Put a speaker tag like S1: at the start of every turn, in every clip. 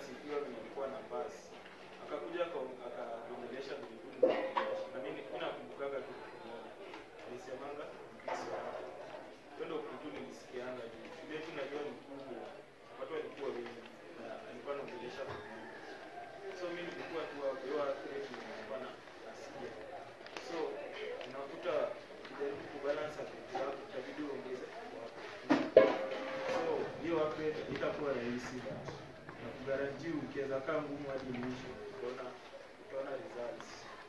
S1: nasifiwa venye nilikuwa na pass. Akakuja aka- akaongelesha venye tu nilikuwa na mimi mimi nakumbukaga tu kitu moja. Alisemanga Mkristo. Hiyo ndio kitu nilisikianga juu. Ile tu najua ni kubwa. Watu walikuwa wengi na alikuwa anaongelesha venye so mi nilikuwa tu hapo, hiyo accurate nilikuwa na nasikia so unakuta ukijaribu kubalance accurate yako itabidi uongeze wako so hiyo accurate itakuwa rahisi na kugarantii ukiweza kaa ngumu hadi mwisho utaona utaona results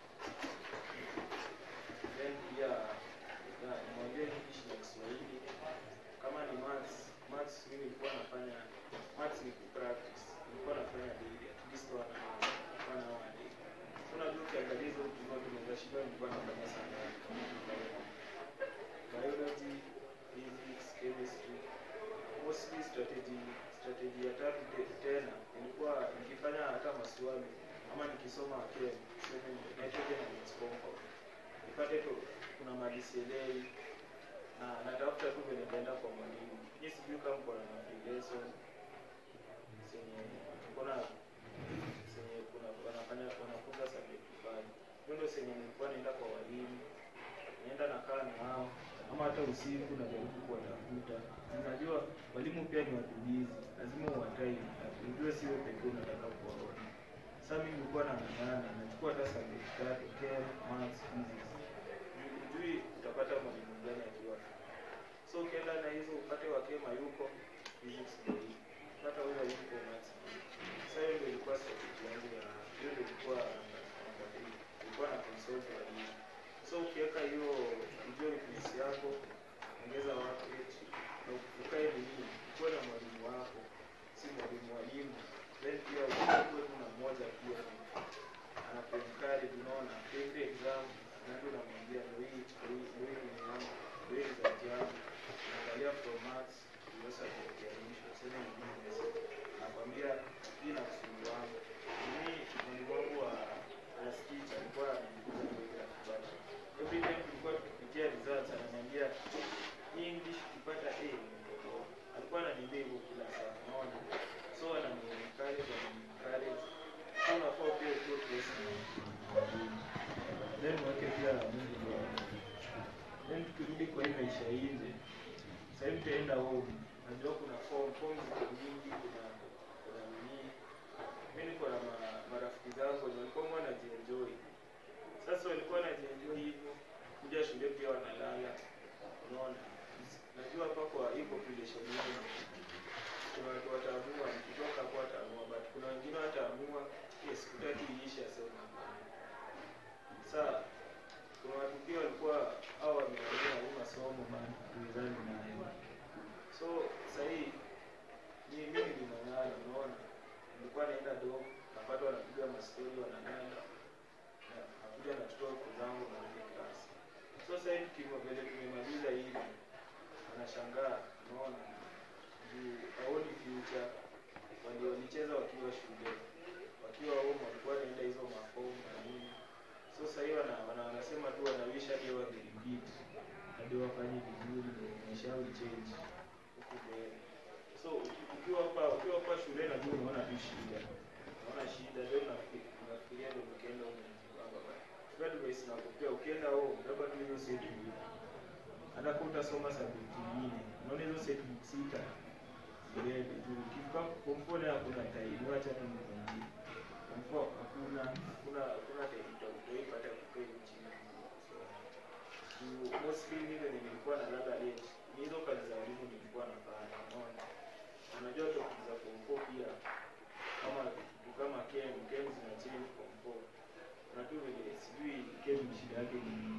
S1: then pia na nimwambie English na Kiswahili kama ni maths maths mimi nilikuwa nafanya maths ni kupractice nilikuwa nafanya daily at least one hour one hour a day so unajua ukiangalia hizo vitu zote unaweza shindwa nilikuwa nafanya sana biology physics chemistry mostly strategy strategy ya tatu te- tena ilikuwa nikifanya hata maswali ama nikisoma chem tuseme ni nitrogen and its compound nipate tu kuna mali sielewi na natafuta tu venye nitaenda kwa mwalimu mi sijui kama kuna na free lesson zenye kuna zenye kuna wanafanya wanafunza subject fulani hiyo ndio zenye nilikuwa naenda kwa walimu naenda nakaa na hao ama hata usiku najaribu kuwatafuta unajua walimu pia ni watumizi lazima uwatai ujue siwe pekee unataka kuwaona sasa mimi nilikuwa nang'ang'ana nachukua hata subject tatu chem maths physics ujui utapata mwalimu gani akiwa so ukienda na hizo upate wakema yuko physics ndio hii pata huyo yuko maths sasa hiyo ndio ilikuwa strategy yangu ya hiyo ndio ilikuwa number three ilikuwa na consult walimu so ukiweka hiyo ujue weakness yako ongeza workload na ukae nini ukuwe na mwalimu wako si mwalimu walimu then pia ukuwe tu na mmoja pia anakuencourage unaona every exam ndio unamwambia ndio hii ndio hii ndio hii ni yangu ndio hii result yangu naangalia from maths ndio subject ya mwisho sema ni business nakwambia hii na kusumbua wangu mimi mwalimu wangu wa class teacher alikuwa ananiguza geography but every time tulikuwa tukipitia results ananiambia hii English ukipata A nimetoboa. alikuwa ananiambia hivyo kila saa unaona so anani-encourage anani-encourage so unafaa pia ukuwe close na mwalimu. then wake pia Mungu ndio wako. then tukirudi kwa hii maisha ya nje sasa hivi tutaenda home najua kuna form form ziko nyingi kuna kuna nini mimi niko na ma- marafiki zangu wenye walikuwa wanajienjoy sasa walikuwa wanajienjoy hivyo kuja shule pia wanalala unaona najua hapa kwa hii population yenu kuna watu wataamua nikitoka hapo wataamua but kuna wengine wataamua yes kutaki iishe asema hapana saa kuna watu pia walikuwa au wameamua hii masomo bana tuizani nayo so sahii ni mimi niling'ang'ana unaona nilikuwa naenda dom napata wanapiga mastori wanang'ana na- nakuja nachukua huku zangu narudi class so sahii tukimo vile tumemaliza hivi wanashangaa unaona juu haoni future wali walicheza wakiwa shule wakiwa home walikuwa wanaenda hizo mafomu na nini so sahii wana, wana, wanasema tu wanawisha hadi wangerepeat hadi wafanye vizuri ndio maisha yao ichange huku mbele so uki- ukiwa hapa ukiwa hapa shule najua unaona tu shida unaona shida ndio unafikiri- unafikiria ndio ukienda unajibamba bana kwa advice nakupea ukienda home labda tu hiyo set hivi hata kama utasoma subject nyingine unaona hizo set book sita zibebe tu ukifika form four nayo hakuna time wacha tu nikwambie form four hakuna hakuna hakuna time utaipata kukaa hivi chini kusoma juu mostly mimi venye nilikuwa na lala late ni hizo kazi za walimu nilikuwa nafanya unaona unajua topic za form four pia kama kitu kama kem kem zina change form four na tu vile sijui kem shida yake ni nini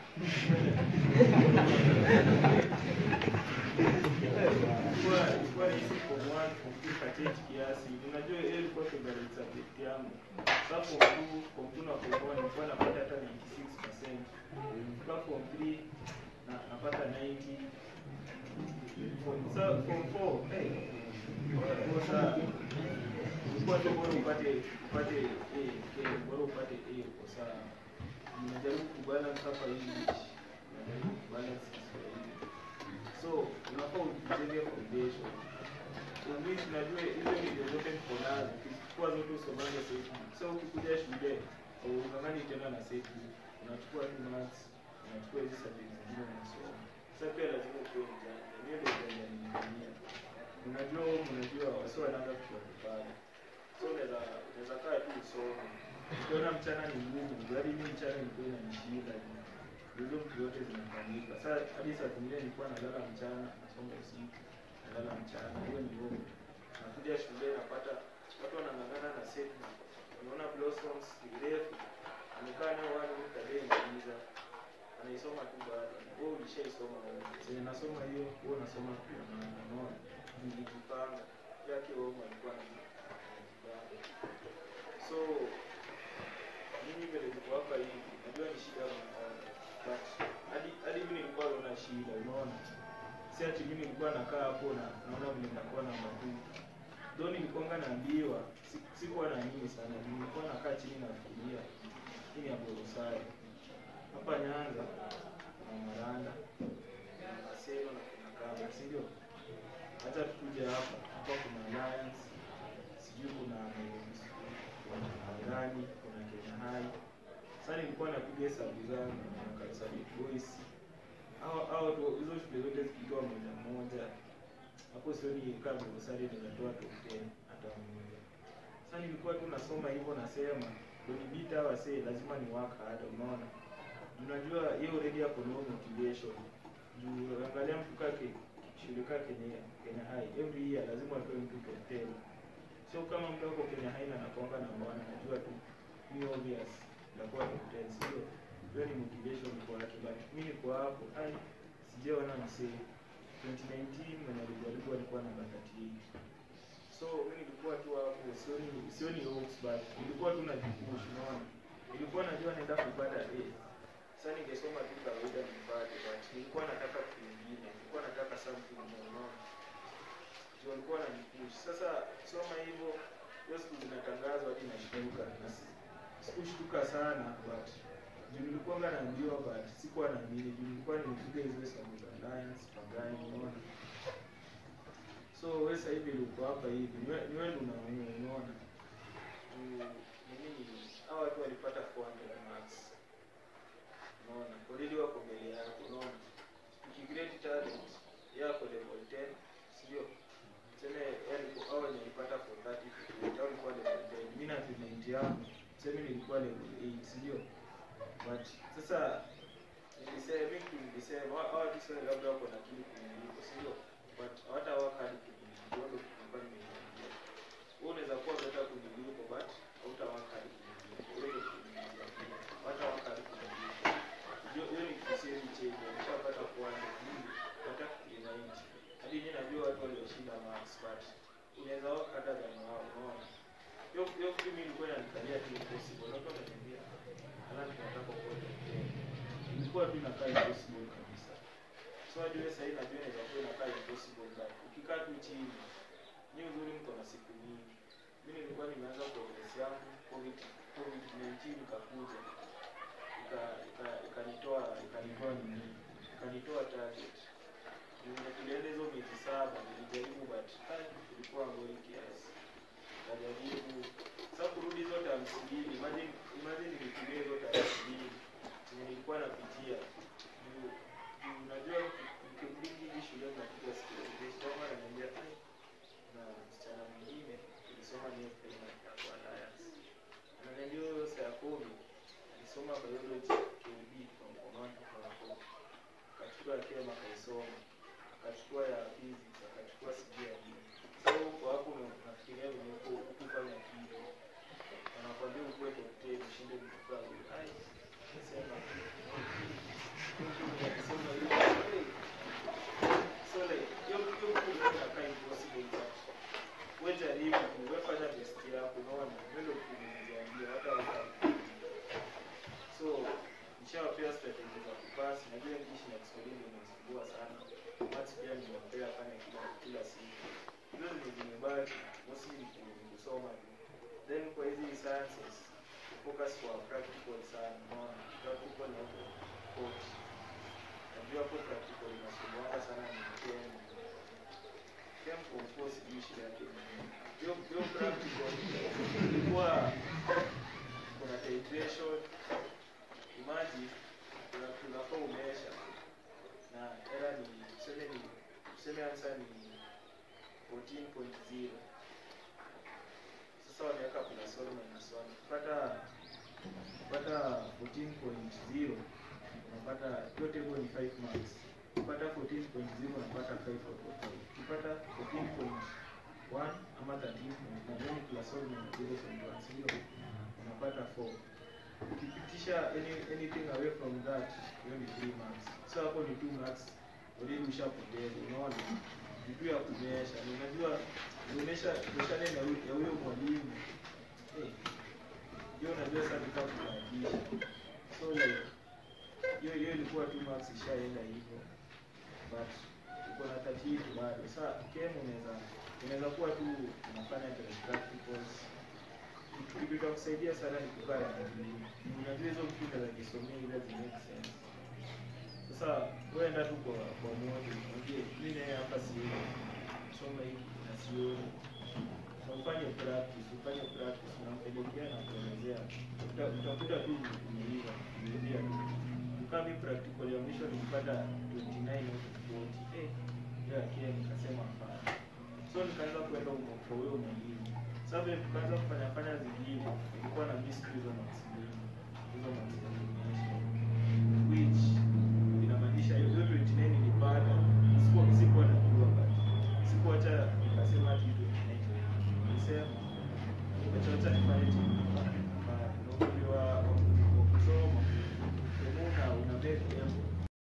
S1: ilikuwa ilikuwa rahisi form one form two kachange kiasi unajua hiyo ilikuwa favorite subject yangu sasa form two form two na form one nilikuwa napata hata 96% Kufika form three na napata 90 form sa form four eh kwa saa ulikuwa tu bora upate upate A K bora upate A kwa saa unajaribu kubalance hapa English unajaribu kubalance Kiswahili so unafaa ujenge foundation English unajua hizo video zote niko nazo chukua zote usomange set book so ukikuja shule ungangani tena na set book unachukua tu maths unachukua hizi subject zingine unasoma sasa pia lazima ukuwe mjanja hiyo ndio ujanja nilifanyia unajua unajua wasi wanaanza kushona pale so unaweza unaweza kaa tu usome ukiona mchana ni ngumu hadi mimi mchana nilikuwa inanishinda hizo vitu zote zinafanyika sasa hadi saa zingine nilikuwa nalala mchana nasoma usiku nalala mchana hiyo ni ngumu nakuja shule napata watu wanang'ang'ana na set unaona blossoms ni refu amekaa nayo wani kadee maliza anaisoma tu bado wewe ulishaisoma wewe sasa nasoma hiyo wewe unasoma pia na unaona nilijipanga yake wewe alikuwa anajipanga so mimi vile niko hapa hivi najua ni shida mnaona but hadi hadi mimi nilikuwa naona shida unaona si ati mimi nilikuwa nakaa hapo na naona vile nakuwa na mabuku though nilikuwanga naambiwa si- sikuwa na nini sana nilikuwa nakaa chini nafikiria hii ni ya Borosari hapa Nyanza kuna Maranda kuna Maseno na kuna Kama si ndio hata tukuje hapa hapa kuna Alliance sijui kuna Nairobi School, kuna Angani kuna Kenya High sasa nilikuwa napiga hesabu zangu na Kapsabet Boys hao hao tu hizo shule zote zikitoa moja moja hapo sioni kama Borosari inatoa top 10 hata mmoja sasa nilikuwa tu nasoma hivyo nasema kunibita wasee lazima ni waka hata unaona unajua hiyo already hapo no motivation juu angalia mtu kake shule kaa Kenya Kenya High every year lazima atoe mtu top 10 so kama mtu wako Kenya High na anakuanga na bwana najua tu ni obvious ndakuwa top 10 sio hiyo ni motivation kwa watu but mimi niko hapo ai sijaona msee 2019 mwenye alijaribu alikuwa na 38 so mimi nilikuwa tu hapo sioni sioni hopes but nilikuwa tu najipush unaona nilikuwa najua naenda kupata A sasa ningesoma tu kawaida nipate but nilikuwa nataka kitu kingine nilikuwa nataka something more unaona ndio nilikuwa najipush sasa soma hivyo hiyo siku zinatangazwa hadi nashtuka na si- sikushtuka sana but juu nilikuwa naambiwa but sikuwa naamini juu nilikuwa nimepiga hizo hesabu za alliance pagani unaona so wewe sasa hivi uko hapa hivi ni wewe ni wewe ndio unaamua unaona juu nini hao watu walipata 400 marks unaona already wako mbele yako unaona ukigrade talent yako level 10 sio tuseme yani kwa hao wenye walipata 430 au ilikuwa level 10 mimi na talent yangu tuseme nilikuwa level 8 sio but sasa nilisema mimi tu nilisema hawa hawa tu sasa labda wako na kitu kuniliko sio but hata waka hadi kuniliko ndio tulikuwa nimeingia wewe unaweza kuwa beta kuniliko but hautawaka hadi kuniliko wewe ndio kuniliko hata waka hadi kuniliko hiyo hiyo ni kisemi chenye nishapata kuanza mimi hata kuinaiti hadi mimi najua watu walioshinda marks but unaweza waka hata than wao unaona hiyo hiyo kitu mimi nilikuwa inanikalia tu impossible watu wananiambia alafu tunataka kuona ilikuwa tu inakaa impossible kabisa so hadi wewe sasa najua inaweza kuwa inakaa impossible but ukikaa tu chini ni uzuri mko na siku nyingi mimi nilikuwa nimeanza progress yangu covid covid 19 ikakuja ika- ika- ikanitoa ikanitoa nini ikanitoa target Nime- tulienda hizo miezi saba nilijaribu but ah, ilikuwa ngori kiasi najaribu sasa kurudi zote hamsini imagine imagine nikitumia zote hamsini zenye nilikuwa napitia Juu- juu unajua nikirudi hivi shule napiga sikoma ananiambia "Ai, na msichana mwingine tulisoma naye primary ya kwa Alliance ananiambia huyo saa kumi alisoma biology KB kwa Mkomato kwa hapo akachukua ya kema akaisoma akachukua ya physics akachukua sijui ya nini sasa huko hapo una- unafikiria venye huko hukufanya kitu wanakwambia ukuwe top 10 ushinde vitu kama hivyo ai nasema nasema hiyo hey. so like hiyo hiyo kitu ilikuwa inakaa impossible but wewe jaribu tu wewe fanya best yako unaona wewe ndio kuniambia hata wewe so nishawapea strategy za kupasi najua english na kiswahili inasumbua sana maths pia nimewapea fanya kila kila siku hizo zenye zimebaki mostly ni ku- ni kusoma tu then kwa hizi sciences focus kwa practical sana unaona practical na huko coach najua hapo practical inasumbuanga sana ni chem chem compost sijui shida yake ni nini. hiyo hiyo practical all minus 1 ukipata ukipata 14.0 unapata hiyo table ni 5 marks ukipata 14.0 unapata 5 out of 5 ukipata 14.1 ama 13 na then plus all minus 0.1 sio unapata 4 ukipitisha any, anything away from that hiyo ni 3 marks so hapo ni 2 marks already ushapoteza unaona vitu ya kumesha na unajua unaonyesha kushane na huyo- ya huyo mwalimu eh hiyo unajua sasa nitakubahatisha so like hiyo hiyo ilikuwa 2 marks ishaenda hivyo but uko na 38 bado sasa kem unaweza unaweza kuwa tu unafanya the practicals kitu kitu cha kusaidia sana ni kukaa na mwalimu unajua hizo vitu za kisomea ile zi make sense sasa wewe enda tu kwa kwa moja unajua mimi naye hapa sioni soma hiki na sioni na ufanye practice ufanye practice unampelekea na kuelezea Uta- utakuta tu umeiva umerudia tu ukami practical ya mwisho nilipata 29 out of 40 eh ya kia nikasema hapana so nikaanza kwenda huko kwa huyo mwalimu sasa vile tukaanza kufanya fanya zingine ilikuwa na miss hizo marks mbili hizo marks za kuonyesha